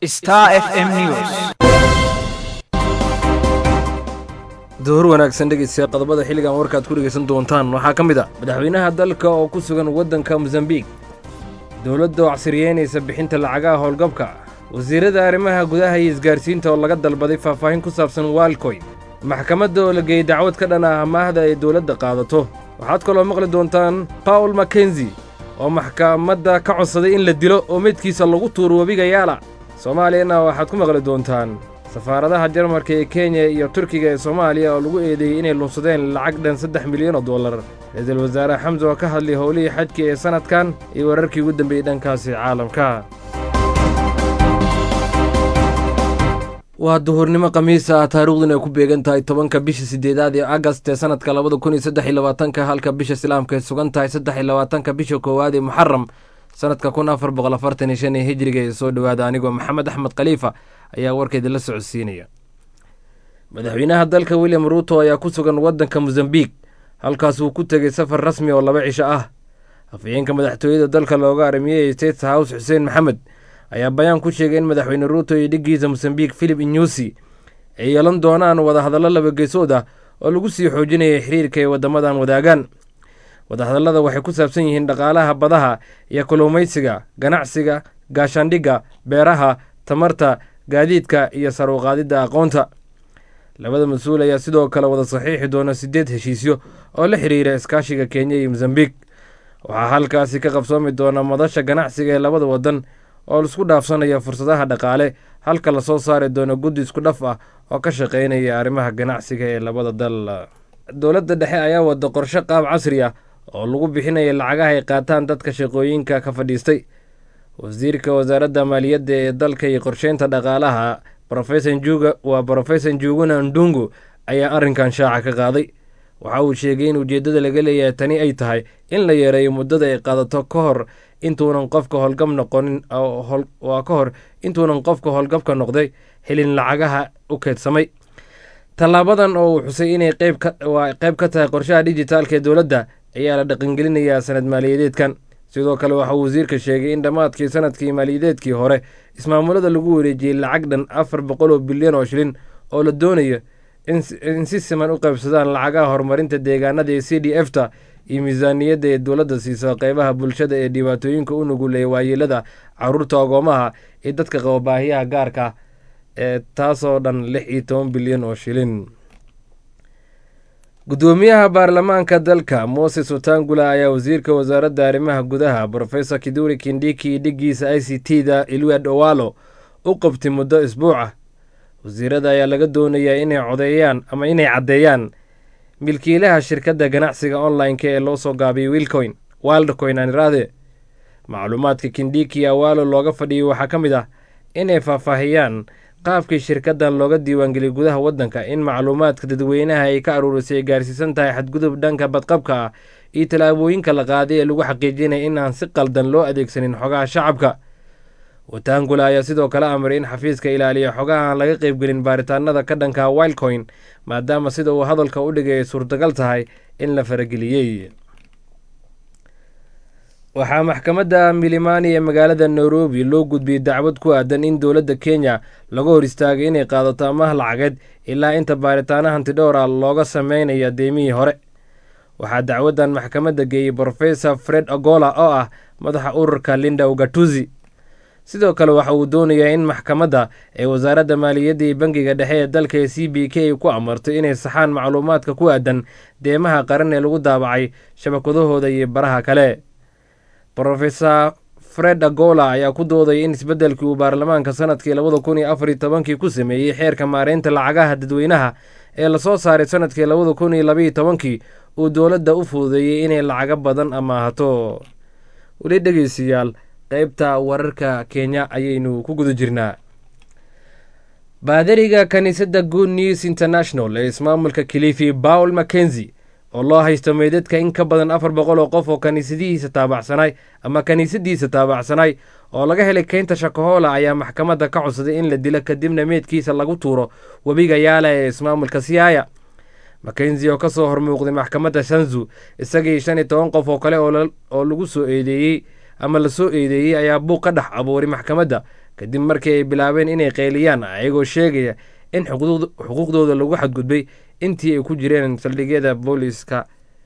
Star FM News. duhur wanaagsan dhegeystayaal qodobada xilligan warkaad ku dhegeysan doontaan waxaa ka mid ah madaxweynaha dalka oo ku sugan waddanka mosambiik dowladda oo casriyeynaysa bixinta lacagaha howlgabka wasiirada arrimaha gudaha iyo isgaarsiinta oo laga dalbaday faahfaahin ku saabsan waalkoy maxkamadda oo la geeyey dacwad ka dhan ah amaahda ay dowladda qaadato waxaad kaloo maqli doontaan paul makenzi oo maxkamadda ka codsaday in la dilo oo meydkiisa lagu tuuro webiga yaala soomaaliyana waxaad ku maqli doontaan safaaradaha jarmarka ee kenya iyo turkiga ee soomaaliya oo lagu eedeeyey inay lunsadeen lacag dhan saddex milyan oo dollar ra-iisul wasaare xamse oo ka hadlay howlihii xajka ee sannadkan iyo wararkii ugu dambeeyey dhankaasi caalamka waa duhurnimo khamiisa ah taariikhduna ay ku beegan tahay tobanka bisha siddeedaad ee agast ee sannadka labada kun iyo saddex iyo labaatanka halka bisha islaamka ay sugan tahay saddex iyo labaatanka bisha koowaad ee muxaram sannadka kun afar boqol afartan iyo shan ee hijriga ee soo dhowaada anigoo maxamed axmed khaliifa ayaa warkeeda la socodsiinaya madaxweynaha dalka william ruuto ayaa ku sugan waddanka mosambiik halkaas uu ku tegey safar rasmi oo laba cisho ah afhayeenka madaxtooyada dalka looga aramiyey state house xuseen maxamed ayaa bayaan ku sheegay in madaxweyne ruuto iyo dhiggiisa mosambiik philip inyusi ay yeelan doonaan wadahadallo laba geesood ah oo lagu sii xoojinaya xiriirka ay waddamadan wadaagaan wadahadallada waxay ku saabsan yihiin dhaqaalaha badaha iyo kalluumaysiga ganacsiga gaashaandhigga beeraha tamarta gaadiidka iyo saruuqaadidda aqoonta labada mas-uul ayaa sidoo kale wada saxiixi doona siddeed heshiisyo oo la xiriira iskaashiga kenya iyo mosambiik waxaa halkaasi ka qabsoomi doona madasha ganacsiga ee labada waddan oo laisku dhaafsanaya fursadaha dhaqaale halka lasoo saari doono guddi isku dhaf ah oo ka shaqaynaya arrimaha ganacsiga ee labada dal dowladda dhexe ayaa wada qorshe qaab casri ah oo lagu bixinaya lacagaha ay qaataan dadka shaqooyinka ka fadhiistay wasiirka wasaaradda maaliyadda ee dalka iyo qorsheynta dhaqaalaha rofesor njuga waa brofesor njuguna ndungu ayaa arrinkan shaaca ka qaaday waxa uu sheegay in ujeeddada laga leeyahay tani ay tahay in la yareeyo muddada ay qaadato ka hor intuunan qofka howlgab noqonin waa ka hor intuunan qofka howlgabka noqday helin lacagaha u keedsamay tallaabadan oo uu xusay inay qeybwaa qayb ka tahay qorshaha dijitaalka ee dowladda ayaa la dhaqangelinayaa sanad maaliyadeedkan sidoo kale waxauu wasiirka sheegay in dhammaadkii sanadkii maaliyadeedkii hore ismaamulada lagu wareejiyey lacag dhan afar boqol oo bilyan oo shilin oo la doonayo in si siman u qaybsadaan lacagaha horumarinta deegaanada ee c d f ta iyo miisaaniyadda ee dowladda siiso qeybaha bulshada ee dhibaatooyinka u nuguleeya waayeelada caruurta ogoomaha iyo dadka qaba baahiyaha gaarka ee taasoo dhan lix iyo toban bilyan oo shilin gudoomiyaha baarlamaanka dalka moses watangula ayaa wasiirka wasaaradda arrimaha gudaha brofesor kiduri kindiki iyo dhiggiisa i c t da ilwad owalo u qabtay muddo isbuuca wasiirada ayaa laga doonayaa inay codeeyaan ama inay caddeeyaan milkiilaha shirkadda ganacsiga online-ka ee loo soo gaabiyay wilcoin wildcoin aaniraade macluumaadka kindiki awalo looga fadhiyay waxaa ka mid ah inay faahfaahiyaan qaabkii shirkaddan looga diiwaangeliyay gudaha waddanka in macluumaadka dadweynaha ay ka aruurisay ay gaarsiisan tahay xadgudub dhanka badqabka ah iyo tallaabooyinka la qaaday ee lagu xaqiijinaya in aan si qaldan loo adeegsanin xogaha shacabka watangula ayaa sidoo kale amray in xafiiska ilaaliya xogaha aan laga qaybgelin baaritaanada ka dhanka wildcoin maadaama sida uu hadalka u dhigay ay suurtagal tahay in la farageliyey waxaa maxkamadda milimani ee magaalada nairobi loo gudbiyey dacwad ku aadan in dowladda kenya laga hor istaagay inay qaadato amaah lacageed ilaa inta baaritaana hantidhowra looga sameynaya deemihii hore waxaa dacwaddan maxkamadda geeyey brofesor fred ogola oo ah madaxa ururka linda ugatuzi sidoo kale waxa uu doonayaa in maxkamadda ee wasaaradda maaliyadda iyo bangiga dhexe ee dalka ee c b k ay ku amarto inay saxaan macluumaadka ku aadan deemaha qaran ee lagu daabacay shabakadahooda iyo baraha kale brofesor fred agola ayaa ku doodaya in isbeddelkii uu baarlamaanka sanadkii labada kun iyo afar iyo tobankii ku sameeyey xeerka maareynta lacagaha dadweynaha ee lasoo saaray sanadkii labada kun iyo labaiyo tobankii uu dowladda u fududeeyey inay lacago badan amaahato weli dhegeystayaal qeybta wararka kenya ayaynu ku guda jirnaa baadariga kiniisadda good news international ee ismaamulka kilifi paul mackenzi oo loo haysto meydadka in ka badan afar boqol oo qof oo kaniisadihiisa taabacsanay ama kiniisadiisa taabacsanay oo laga helay keynta shakahoola ayaa maxkamadda ka codsaday in la dilo kadibna meydkiisa lagu tuuro webiga yaala ee ismaamulka siyaaya makenzi oo kasoo hormuuqday maxkamadda shanzu isagii shan iyo toban qof oo kale oo lagu soo eedeeyey ama lasoo eedeeyey ayaa buuq ka dhex abuuray maxkamadda kadib markii ay bilaabeen inay qeyliyaan ayagoo sheegaya in xuquuqdooda lagu xadgudbay intii ay ku jireen saldhigyada booliiska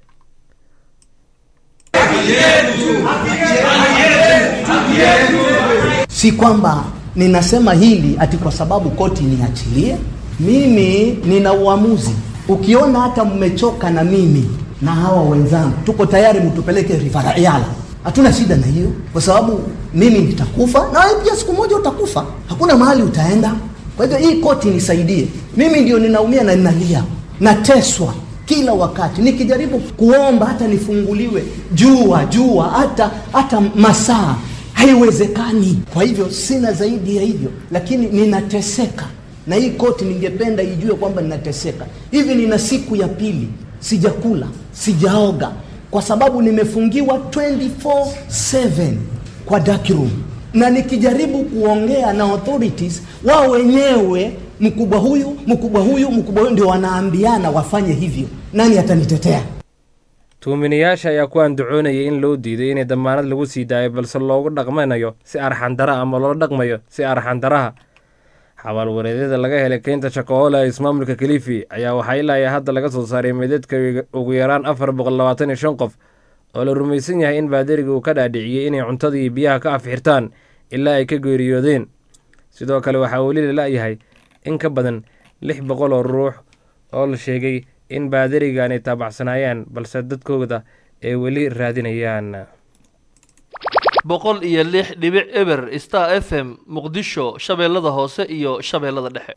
si kwamba ninasema hili ati kwa sababu koti niachilie. Mimi nina uamuzi. Ukiona hata mmechoka na mimi na hawa wenzangu, tuko tayari mtupeleke rifaraala, hatuna shida na hiyo, kwa sababu mimi nitakufa na wewe pia siku moja utakufa, hakuna mahali utaenda. Kwa hivyo hii koti nisaidie, mimi ndio ninaumia na ninalia, nateswa kila wakati nikijaribu kuomba hata nifunguliwe jua jua hata hata masaa haiwezekani. Kwa hivyo sina zaidi ya hivyo, lakini ninateseka na hii koti ningependa ijue kwamba ninateseka hivi. Nina siku ya pili sijakula, sijaoga kwa sababu nimefungiwa 24/7 kwa dark room, na nikijaribu kuongea na authorities wao wenyewe, mkubwa huyu mkubwa huyu mkubwa huyu ndio wanaambiana wafanye hivyo. Nani atanitetea? tuuminayaasha ayaa ku andacoonayay in loo diiday inay damaanad lagu sii daayo balse loogu dhaqmanayo si arxandara ama loola dhaqmayo si arxandaraha xabaalwareedyada laga helay keynta shakoola ee ismaamulka kalifi ayaa waxaa ilaa hadda laga soo saaray meedadka ugu yaraan afar boqol labaatan iyo shan qof oo la rumaysan yahay in baadariga uu ka dhaadhiciyey inay cuntada iyo biyaha ka afxirtaan ilaa ay ka geeriyoodeen sidoo kale waxaa weli la la-yahay in ka badan lix boqol oo ruux oo la sheegay in baadarigan ay taabacsanaayaan balse dadkooda ay weli raadinayaan boqol iyo lix dhibic eber star f m muqdisho shabeellada hoose iyo shabeellada dhexe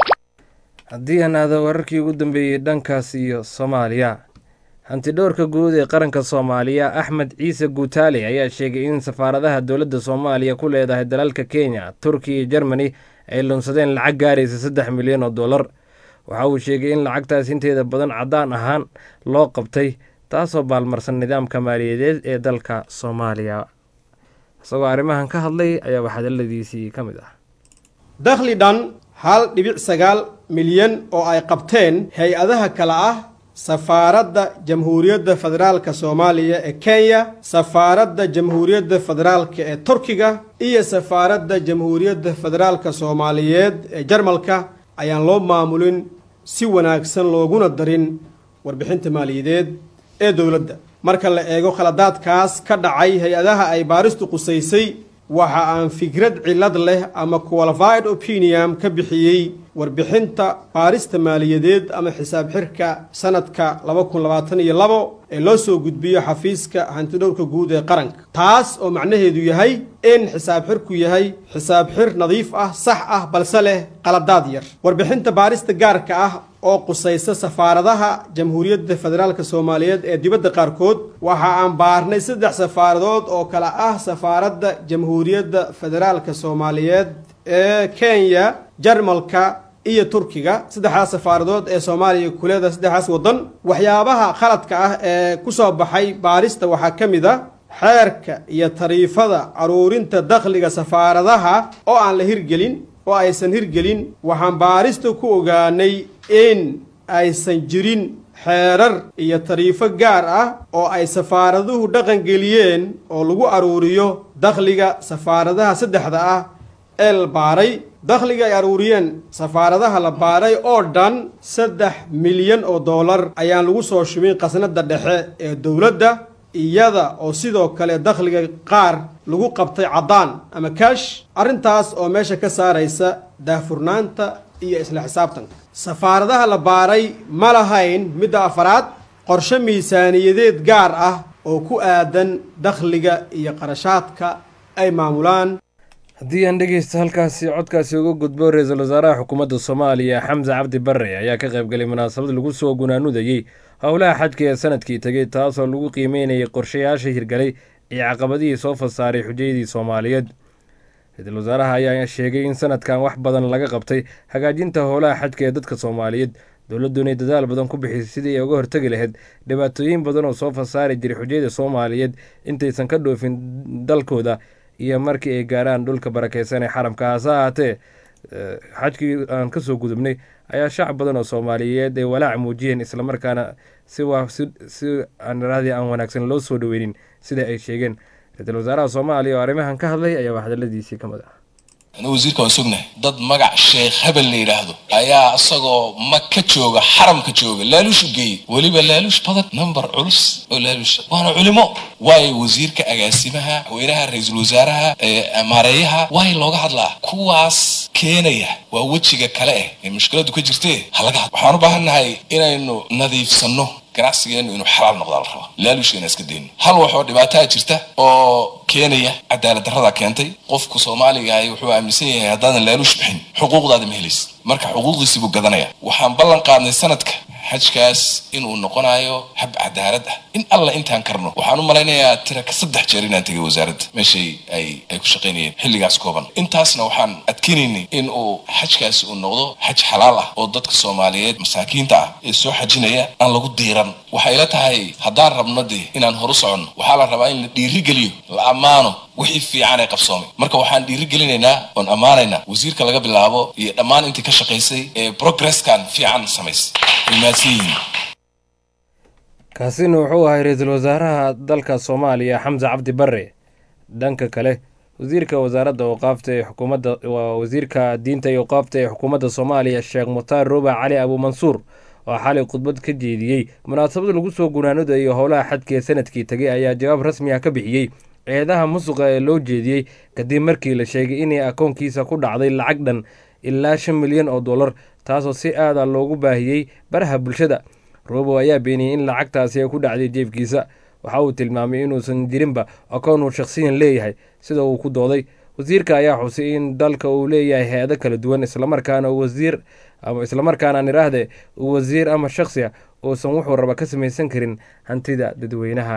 haddii aan aado wararkii ugu dambeeyey dhankaas iyo soomaaliya hantidhowrka guud ee qaranka soomaaliya axmed ciise guutaale ayaa sheegay in safaaradaha dowladda soomaaliya ku leedahay dalalka kenya turkiya iyo jermani ay lunsadeen lacag gaaraysa saddex milyan oo dollar waxa uu sheegay in lacagtaas inteeda badan caddaan ahaan loo qabtay taasoo baalmarsan nidaamka maaliyadeed ee dalka soomaaliya isagoo arrimahan ka hadlay ayaa waxhadaladiisii ka mid ah dakhli dhan hal dhibic sagaal milyan oo ay qabteen hay-adaha kale ah safaaradda jamhuuriyadda federaalka soomaaliya ee kenya safaaradda jamhuuriyadda federaalka ee turkiga iyo safaaradda jamhuuriyadda federaalka soomaaliyeed ee jarmalka ayaan loo maamulin si wanaagsan looguna darin warbixinta maaliyadeed ee dowladda marka la eego khaladaadkaas ka dhacay hay-adaha ay baaristu qusaysay waxa aan fikrad cillad leh ama qualified opinion ka bixiyey warbixinta baarista maaliyadeed ama xisaab xirka sanadka laba kun labaatan iyo labo ee loo soo gudbiyo xafiiska hantidhowrka guud ee qaranka taas oo macnaheedu yahay in xisaab xirku yahay xisaab xir nadiif ah sax ah balse leh qaladaad yar warbixinta baarista gaarka ah oo qusaysa safaaradaha jamhuuriyadda federaalka soomaaliyeed ee dibadda qaarkood waxa aan baarnay saddex safaaradood oo kale ah safaaradda jamhuuriyadda federaalka soomaaliyeed ee kenya jarmalka iyo turkiga saddexdaas safaaradood ee soomaaliya kuleeda saddexdaas waddan waxyaabaha khaladka ah ee ku soo baxay baarista waxaa ka mid a xeerka iyo tariifada aruurinta dakhliga safaaradaha oo aan la hirgelin oo aysan hirgelin waxaan baarista ku ogaanay in aysan jirin xeerar iyo tariifo gaar ah oo ay safaaraduhu dhaqangeliyeen oo lagu aruuriyo dakhliga safaaradaha saddexda ah ee la baaray dakhliga ay aruuriyeen safaaradaha la baaray oo dhan saddex milyan oo dollar ayaan lagu soo shubin khasnadda dhexe ee dowladda iyada oo sidoo kale dakhliga qaar lagu qabtay caddaan ama kaash arrintaas oo meesha ka saaraysa daahfurnaanta iyo isla xisaabtanka safaaradaha la baaray ma lahayn midda afaraad qorshe miisaaniyadeed gaar ah oo ku aadan dakhliga iyo qarashaadka ay maamulaan haddii aan dhegeysta halkaasi codkaasi uga gudbo ra-iisul wasaaraha xukuumadda soomaaliya xamse cabdi barre ayaa ka qaybgalay munaasabad lagu soo gunaanudayey howlaha xajka ee sanadkii tegey taasoo lagu qiimeynayay qorshayaasha hirgalay iyo caqabadihii soo fasaaray xujayadii soomaaliyeed ra-iisul wasaaraha ayaa sheegay in sanadkan wax badan laga qabtay hagaajinta howlaha xajka ee dadka soomaaliyeed dowladdu inay dadaal badan ku bixisay sidii ay uga hortegi lahayd dhibaatooyin badan oo soo fasaari jiray xujayada soomaaliyeed intaysan ka dhoofin dalkooda iyo markii ay gaaraan dhulka barakeysan ee xaramka hase ahaatee xajkii aan kasoo gudubnay ayaa shacab badan oo soomaaliyeed ay walaac muujiyeen islamarkaana si si aanraadii aan wanaagsan loo soo dhaweynin sida ay sheegeen ra-iisul wasaaraha soomaaliya oo arrimahan ka hadlay ayaa waxdaladiisii ka mid ah anigu wasiirka waan sognahay dad magac sheekh hebel la yidhaahdo ayaa isagoo maka jooga xaramka jooga laaluush u geeyey weliba laaluush badan number culus oo laaluush waana culimo waayo wasiirka agaasimaha haweynaha ra-iisul wasaaraha maareeyaha waay looga hadlaa kuwaas keenaya waa wejiga kale eh ee mushkiladu ka jirtee halaga had waxaan u baahannahay inaynu nadiifsanno ganacsigeenu inuu xalaal noqdaa la rabaa laaluushka inaan iska dayno hal waxoo dhibaataa jirta oo keenaya cadaalad darrada keentay qofku soomaaliga ahi wuxuu aaminsan yahay haddaadan laaluush bixin xuquuqdaada ma helaysid marka xuquuqdiisi buu gadanaya waxaan ballan qaadnay sanadka xajkaas inuu noqonayo hab cadaalad ah in alla intaan karno waxaan u malaynayaa tira ka saddex jeer inaan tegay wasaaradda meeshay ay ay ku shaqaynayeen xilligaas kooban intaasna waxaan adkeynaynay in uu xajkaasi uu noqdo xaj xalaal ah oo dadka soomaaliyeed masaakiinta ah ee soo xajinaya aan lagu diiran waxay la tahay haddaan rabno dee inaan horu soconno waxaa la rabaa in la dhiirigeliyo la ammaano wixii fiican ee qabsoomay marka waxaan dhiirigelinaynaa oon ammaanaynaa wasiirka laga bilaabo iyo dhammaan intii ka shaqaysay ee progresskan fiican samaysay way mahadsan yihiin kaasina wuxuu ahay ra-iisul wasaaraha dalka soomaaliya xamse cabdi bare dhanka kale wasiirka wasaaradda awqaafta ee xukuumadda waa wasiirka diinta iyo awqaafta ee xukuumadda soomaaliya sheekh mukhtaar ruuba cali abuumansuur oo xalay khudbad ka jeediyey munaasabad lagu soo gunaanada iyo howlaha xadka ee sanadkii tegay ayaa jawaab rasmi ah ka bixiyey eedaha musuqa ee loo jeediyey kadib markii la sheegay inay akoonkiisa ku dhacday lacag dhan ilaa shan milyan oo dollar taasoo si aada loogu baahiyey baraha bulshada robo ayaa beeniyey in lacagtaasi ay ku dhacday jeebkiisa waxa uu tilmaamay inuusan jirinba akoon uu shakhsiyan leeyahay sida uu ku dooday wasiirka ayaa xusay in dalka uu leeyahay hay-ado kala duwan islamarkaana wasiir ama islamarkaana aan iraahde wasiir ama shakhsi ah uusan wuxuu raba ka samaysan karin hantida dadweynaha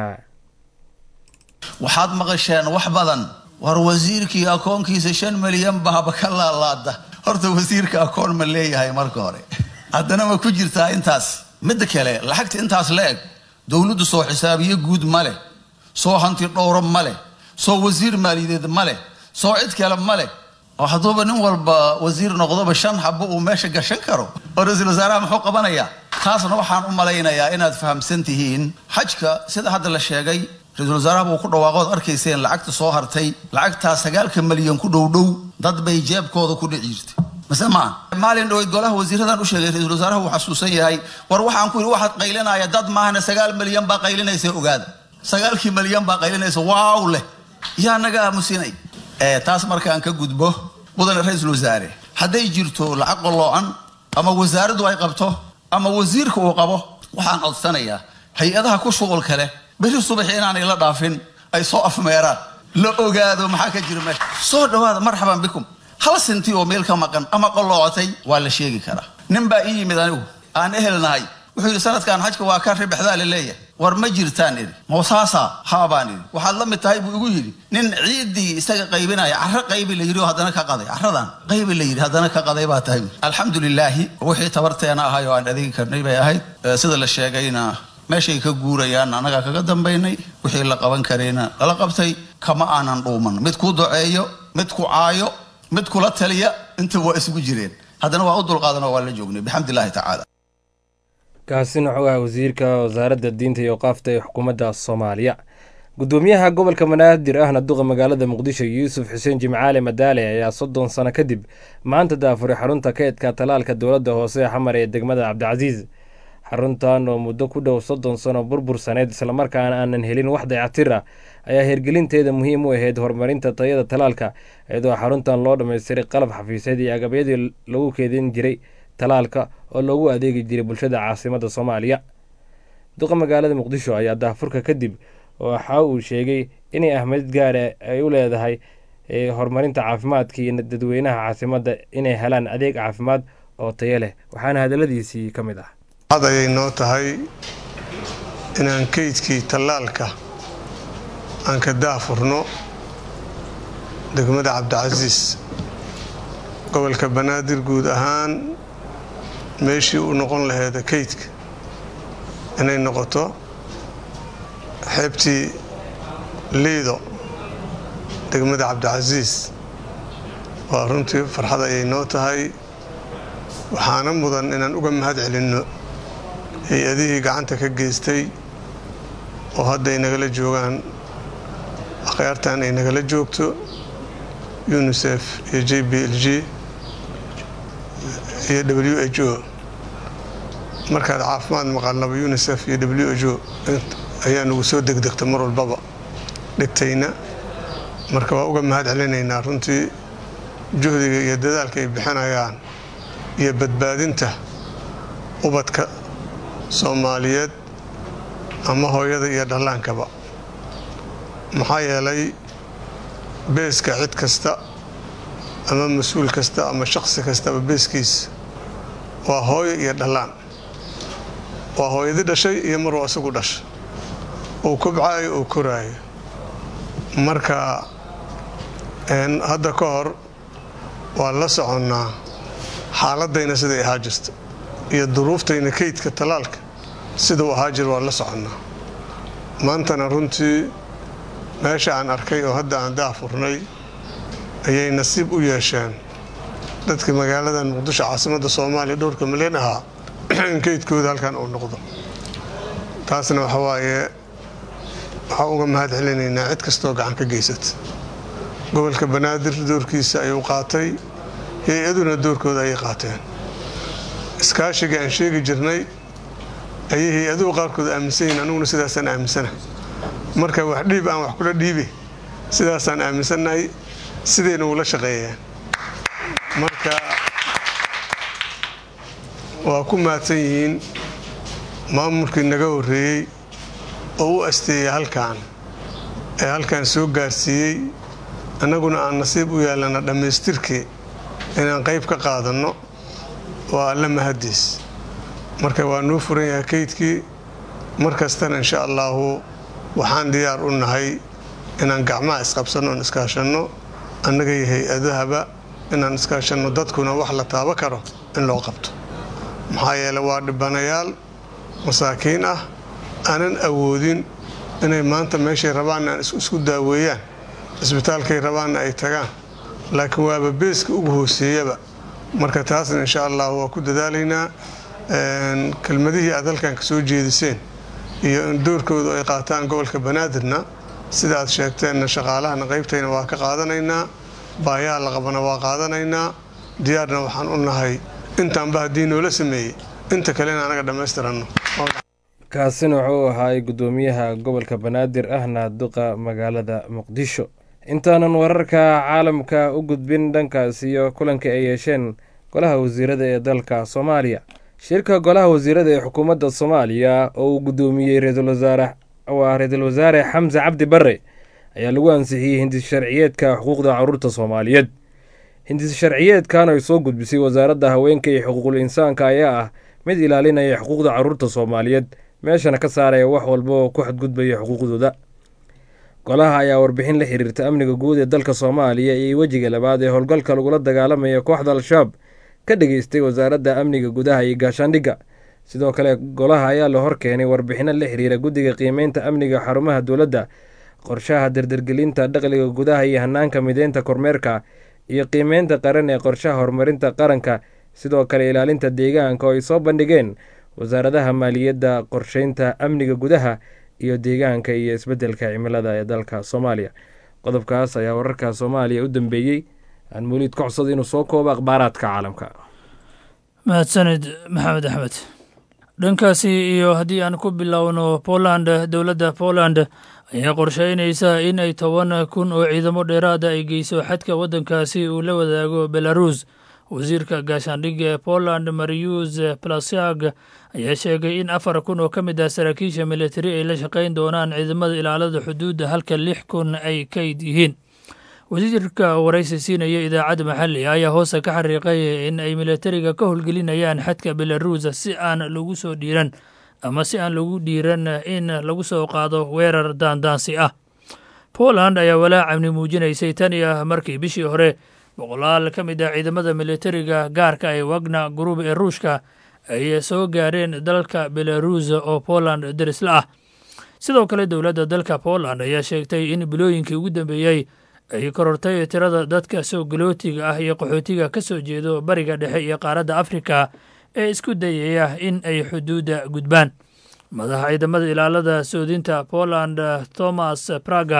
waxaad maqasheen wax badan war wasiirkii akoonkiisa shan milyan bahaba ka laalaada horta wasiirka akoon ma leeyahay marka hore haddana ma ku jirtaa intaas midda kale lacagta intaas la eg dowladdu soo xisaabiye guud ma leh soo hanti dhowro ma leh soo wasiir maaliyadeed ma leh soo cid kale ma leh oo hadduuba nin walba wasiir noqdoba shan xabo uu meesha gashan karo oo ra-iisul wasaaraha muxuu qabanayaa taasna waxaan u malaynayaa inaad fahamsan tihiin xajka sida hadda la sheegay ra-iisul wasaaraha buu ku dhawaaqood arkayseen lacagta soo hartay lacagtaa sagaalka malyan ku dhowdhow dad bay jeebkooda ku dhici jirtay mase maa maalin dhaweyd golaha wasiiradan u sheegay ra-iisul wasaaraha wuu xasuusan yahay war waxaan ku yidhi waxaad qaylinaya dad maahana sagaal malyan baa qaylinaysa ogaada sagaalkii malyan baa qaylinaysa waaw leh yaa naga aamusinay taas markaan ka gudbo mudane ra-iisul wasaare hadday jirto lacag qoloocan ama wasaaraddu ay qabto ama wasiirka uu qabo waxaan codsanayaa hay-adaha ku shuqulka leh beri subaxi inaanay la dhaafin ay soo afmeeraan la ogaado maxaa ka jira meesha soo dhawaada marxaban bikum hal sinti oo meel ka maqan ama qoloocotay waa la sheegi karaa nin baa ii yimid anigu aan ehelnahay wuxuu yidhi sanadkan xajka waa ka ribexdaa la leeyahay war ma jirtaan idhi moosaasa haa baan idhi waxaad la mid tahay buu igu yidhi nin ciiddii isaga qaybinaya carro qaybi la yidhi oo haddana ka qaday carradan qaybi la yidhi haddana ka qaday baa tahay alxamdu lilaahi wixii tabarteena ahay oo aan adeegi karnay bay ahayd sida la sheegayna meeshay ka guurayaan annagaa kaga dambaynay wixii la qaban karayna lala qabtay kama aanan dhuuman mid ku duceeyo mid ku caayo mid kula taliya inta waa isugu jireen haddana waa u dulqaadanoo waa la joognay bixamd illaahi tacaala kaasina wuxuu ahaa wasiirka wasaaradda diinta iyo qaafta ee xukuumadda soomaaliya gudoomiyaha gobolka banaadir ahna duqa magaalada muqdisho yuusuf xuseen jimcaale madaale ayaa soddon sano kadib maanta daafuray xarunta kaydka talaalka dowladda hoose ee xamar ee degmada cabdicasiis xaruntan oo muddo ku dhow soddon sano burbursaneyd islamarkaana aanan helin wax dayactir ah ayaa hirgelinteeda muhiim u ahayd horumarinta tayada talaalka iyadoo xaruntan loo dhammaystiray qalab xafiiseed iyo agabyadii lagu keedin jiray talaalka oo loogu adeegi jiray bulshada caasimadda soomaaliya duqa magaalada muqdisho ayaa daafurka kadib waxa uu sheegay inay ahmiyad gaara ay u leedahay horumarinta caafimaadka iyo dadweynaha caasimadda inay helaan adeeg caafimaad oo tayo leh waxaana hadaladiisii ka mid ah ad ayay noo tahay inaan keydkii tallaalka aan ka daafurno degmada cabdicasiis gobolka banaadir guud ahaan meeshii u noqon laheeda keydka inay noqoto xeebtii liido degmada cabdicasiis waa runtii farxad ayay noo tahay waxaana mudan inaan uga mahad celinno hay-adihii gacanta ka geystay oo hadda ay nagala joogaan akhyaartan ay nagala joogto unisef iyo j b l g iyo w h o markaad caafimaad maqalnaba unisef iyo w h o ayaa nagu soo degdegta mar walbaba dhigtayna marka waa uga mahad celinaynaa runtii juhdiga iyo dadaalka ay bixinayaan iyo badbaadinta ubadka soomaaliyeed ama hooyada iyo dhallaankaba maxaa yeelay beeska cid kasta ama mas-uul kasta ama shaqsi kastaba beeskiisa waa hooyo iyo dhallaan waa hooyadi dhashay iyo maruu isagu dhashay uu kobcaayo uu koraayo marka hadda ka hor waa la soconnaa xaaladayna siday ahaa jirta iyo duruuftayna kaydka tallaalka sidau ahaa jir waa la soconnaa maantana runtii meesha aan arkay oo hadda aan daafurnay ayay nasiib u yeesheen dadka magaalada muqdisho caasimadda soomaaliya dhowrka milyan ahaa in kaydkooda halkan uu noqdo taasna waxa waaye waxaan uga mahad celinaynaa cid kastoo gacan ka geysata gobolka banaadir doorkiisa ayuu qaatay hay-aduna doorkooda ayay qaateen iskaashiga aan sheegi jirnay ayay hay-aduhu qaarkood aaminsan yihin aniguna sidaasaan aaminsana marka wax dhiib aan wax kula dhiibe sidaasaan aaminsannahay sidayna ula shaqeeyeen marka waa ku mahadsan yihiin maamulkii naga horreeyey oo u asteeyey halkan ee halkan soo gaarsiiyey annaguna aan nasiib u yeelana dhammaystirkii inaan qayb ka qaadanno waa alla mahadiis marka waa nuu furan yahay kaydkii mar kastana insha allaahu waxaan diyaar u nahay inaan gacmaha isqabsanno oon iskaashanno annaga iyo hay-adahaba inaan iskaashanno dadkuna wax la taabo karo in loo qabto maxaa yeele waa dhibanayaal masaakiin ah aanan awoodin inay maanta meeshay rabaanna aan isku daaweeyaan cisbitaalkay rabaanna ay tagaan laakiin waaba beeska ugu hooseeyaba marka taasna insha allah waa ku dadaalaynaa kelmadihii aad halkan ka soo jeediseen iyo in doorkoodu ay qaataan gobolka banaadirna sida aad sheegteenna shaqaalahana qaybtayna waa ka qaadanaynaa baayaha la qabana waa qaadanaynaa diyaarna waxaan u nahay intaanba haddii noola sameeyey inta kalena anaga dhammaystiranno kaasina wuxuu ahaay guddoomiyaha gobolka banaadir ahna duqa magaalada muqdisho intaanan wararka caalamka u gudbin dhankaas iyo kulanka ay yeesheen golaha wasiirada ee dalka soomaaliya shirka golaha wasiirada ee xukuumadda soomaaliya oo uu guddoomiyey ra-iisul wasaare waa ra-iisul wasaare xamse cabdi bare ayaa lagu ansixiyey hindis sharciyeedka xuquuqda caruurta soomaaliyeed hindis sharciyeedkan ay soo gudbisay wasaaradda haweenka iyo xuquuqul insaanka ayaa ah mid ilaalinaya xuquuqda caruurta soomaaliyeed meeshana ka saaraya wax walba oo ku xadgudbaya xuquuqdooda golaha ayaa warbixin la xiriirta amniga guud ee dalka soomaaliya iyo wejiga labaad ee howlgalka lagula dagaalamaya kooxda al-shabaab ka dhageystay wasaaradda amniga gudaha iyo gaashaandhigga sidoo kale golaha ayaa la horkeenay warbixino la xiriira guddiga qiimeynta amniga xarumaha dowladda qorshaha dardargelinta dhaqliga gudaha iyo hanaanka mideynta kormeerka iyo qiimeynta qaran ee qorshaha horumarinta qaranka sidoo kale ilaalinta deegaanka oo ay soo bandhigeen wasaaradaha maaliyadda qorsheynta amniga gudaha iyo deegaanka iyo isbeddelka cimilada ee dalka soomaaliya qodobkaas ayaa wararka soomaaliya u dambeeyey aan mawliid ka codsada inuu soo koobo akhbaaraadka caalamka mahadsanid maxamed axmed dhankaasi iyo haddii aan ku bilowno poland dowladda poland ayaa qorsheynaysa in ay toban kun oo ciidamo dheeraada ay geyso xadka waddankaasi uu la wadaago belarus wasiirka gaashaandhigga ee poland marius plasiag ayaa sheegay in afar kun oo ka mid ah saraakiisha militari ay la shaqayn doonaan ciidamada ilaalada xuduudda halka lix kun ay kayd yihiin wasiirka waraysi siinaya idaacadda maxalli ayaa hoose ka xariiqay in ay militariga ka howlgelinayaan xadka belarus si aan lagu soo dhiiran ama si aan lagu dhiiran in lagu soo qaado weerar daandaansi ah poland ayaa walaac amni muujinaysay tan iyo markii bishii hore boqolaal ka mid ah ciidamada militariga gaarka ee wagna gruub ee ruushka ay soo gaareen dalka belarus oo poland darisla ah sidoo kale dowladda dalka poland ayaa sheegtay in bilooyinkii ugu dambeeyey ay korortay tirada dadka soo galootiga ah iyo qaxootiga ka soo jeedo bariga dhexe iyo qaaradda afrika ee isku dayaya in ay xuduudda gudbaan madaxa ciidamada ilaalada soodinta poland thomas praga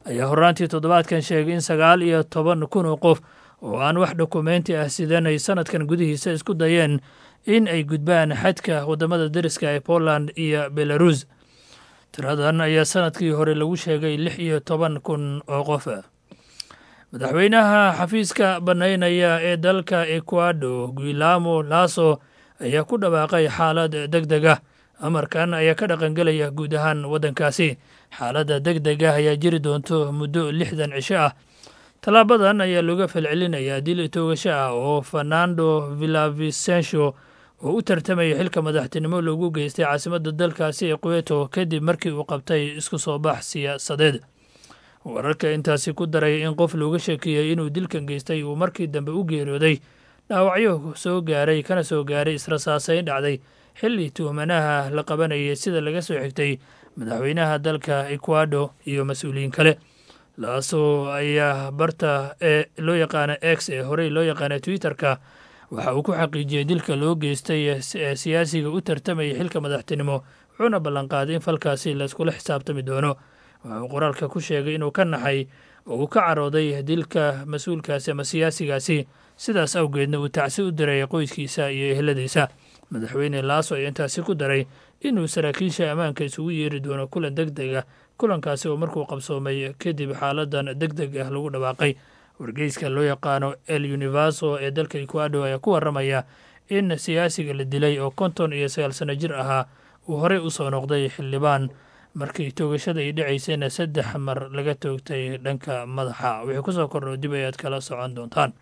ayaa horaantii toddobaadkan sheegay in sagaal iyo toban kun oo qof oo aan wax dokumeenti ah sidan ay sanadkan gudihiisa isku dayeen in ay gudbaan xadka waddamada dariska ee poland iyo belarus tiradan ayaa sanadkii hore lagu sheegay lix iyo toban kun oo qof madaxweynaha xafiiska bannaynaya ee dalka ecuado guilamo laso ayaa ku dhawaaqay xaalad deg deg ah amarkan ayaa ka dhaqangelaya guud ahaan waddankaasi xaaladda deg deg ah ayaa jiri doonto muddo lixdan cisho ah tallaabadan ayaa looga falcelinayaa dil toogasho ah oo fernando villavicencio oo u tartamaya xilka madaxtinimo loogu geystay caasimadda dalkaasi ee queto kadib markii uu qabtay isku soo bax siyaasadeed wararka intaasi ku daray in qof looga sheekeeyey inuu dilkan geystay uu markii dambe u geeriyooday dhaawacyo soo gaaray kana soo gaaray israsaasayn dhacday xilli tuhmanaha la qabanayay sida laga soo xigtay madaxweynaha dalka ecuado iyo mas-uuliyiin kale laasoo ayaa barta ee loo yaqaana x ee horey loo yaqaana twitter-ka waxa uu ku xaqiijiyey dilka loo geystay ee siyaasiga u tartamayay xilka madaxtinimo wuxuuna ballanqaaday in falkaasi layskula xisaabtami doono waxa uu qoraalka ku sheegay inuu ka naxay oo uu ka carooday dilka mas-uulkaasi ama siyaasigaasi sidaas awgeedna uu tacsi u diray qoyskiisa iyo eheladiisa madaxweyne laaso ayaa intaasi ku daray inuu saraakiisha ammaanka isugu yeeri doono kulan deg deg ah kulankaasi oo markuu qabsoomay kadib xaaladan deg deg ah lagu dhawaaqay wargeyska loo yaqaano el universo ee dalka ecuado ayaa ku waramaya in siyaasiga la dilay oo konton iyo sagaal sano jir ahaa uu horey u soo noqday xildhibaan markii toogashada ay dhacaysayna saddex mar laga toogtay dhanka madaxa wixii kusoo kordho dib ayaad kala socon doontaan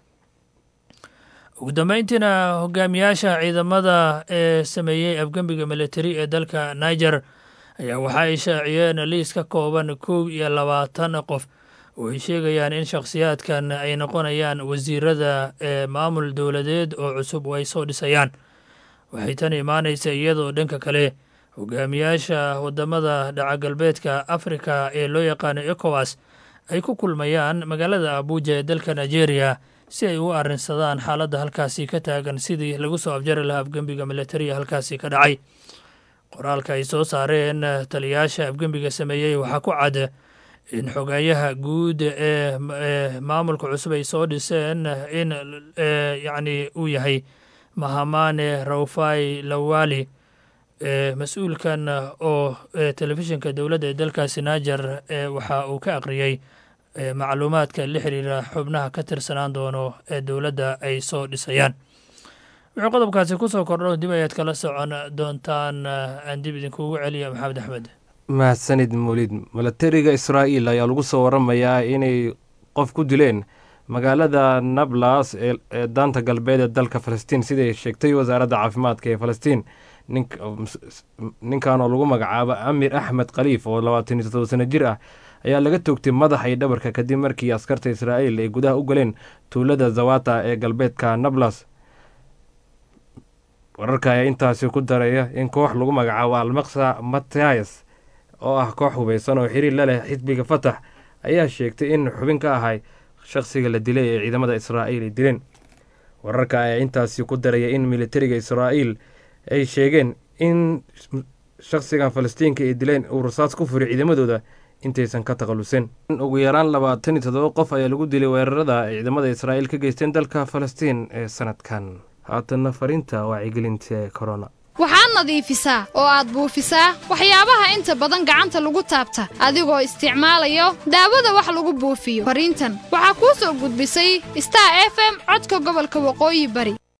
ugu dambeyntiina hogaamiyaasha ciidamada ee sameeyey afgembiga militari ee dalka niger ayaa waxa ay shaaciyeen liis ka kooban kow iyo labaatan qof oo ay sheegayaan in shakhsiyaadkan ay noqonayaan wasiirada ee maamul dowladeed oo cusub oo ay soo dhisayaan waxay tan imaanaysa iyadoo dhanka kale hogaamiyaasha wadamada dhacagalbeedka afrika ee loo yaqaano ecowas ay ku kulmayaan magaalada abuuja ee dalka nigeria si ay u arrinsadaan xaaladda halkaasi ka taagan sidii lagu soo afjari lahaa afgembiga militariya halkaasi ka dhacay qoraalka ay soo saareen taliyayaasha afgembiga sameeyey waxaa ku cad in xogayaha guud ee maamulka cusub ay soo dhiseen in yacni uu yahay mahamane rawfai lawali mas-uulkan oo telefishinka dowladda ee dalkaasi niger waxa uu ka aqriyey macluumaadka la xiriira xubnaha ka tirsanaan doono ee dowladda ay soo dhisayaan wuxuu qodobkaasi kusoo kordho dib ayaad kala socon doontaan aan dib idinkuugu celiya maxamed axmed mahadsanid mawlid milatariga israa'iil ayaa lagu soo waramayaa inay qof ku dileen magaalada nablas ee daanta galbeed ee dalka falastiin siday sheegtay wasaaradda caafimaadka ee falastiin ninkan oo lagu magacaabo amir axmed khaliif oo labaatan iyo toddoba sano jir ah ayaa laga toogtay madaxa iyo dhabarka kadib markii askarta israa'iil ay gudaha u galeen tuulada zawata ee galbeedka nablas wararka ayaa intaasi ku daraya in koox lagu magacaabo almaksa matayas oo ah koox hubeysan oo xiriir la leh xisbiga fatax ayaa sheegtay in xubin ka ahay shaqsiga la dilay ee ciidamada israa'iil ay dileen wararka ayaa intaasi ku daraya in militariga israa'iil ay sheegeen in shaqsigan falastiinka ay dileen uu rasaas ku furay ciidamadooda intaysan ka takhalusin ugu yaraan labaatan iyo toddoba qof ayaa lagu dilay weerarada ay ciidamada israa'iil ka geysteen dalka falastiin ee sanadkan haatanna fariinta wacyigelinta corona waxaad nadiifisaa oo aad buufisaa waxyaabaha inta badan gacanta lagu taabta adigoo isticmaalayo daawada wax lagu buufiyo fariintan waxaa kuu soo gudbisay star f m codka gobolka waqooyi bari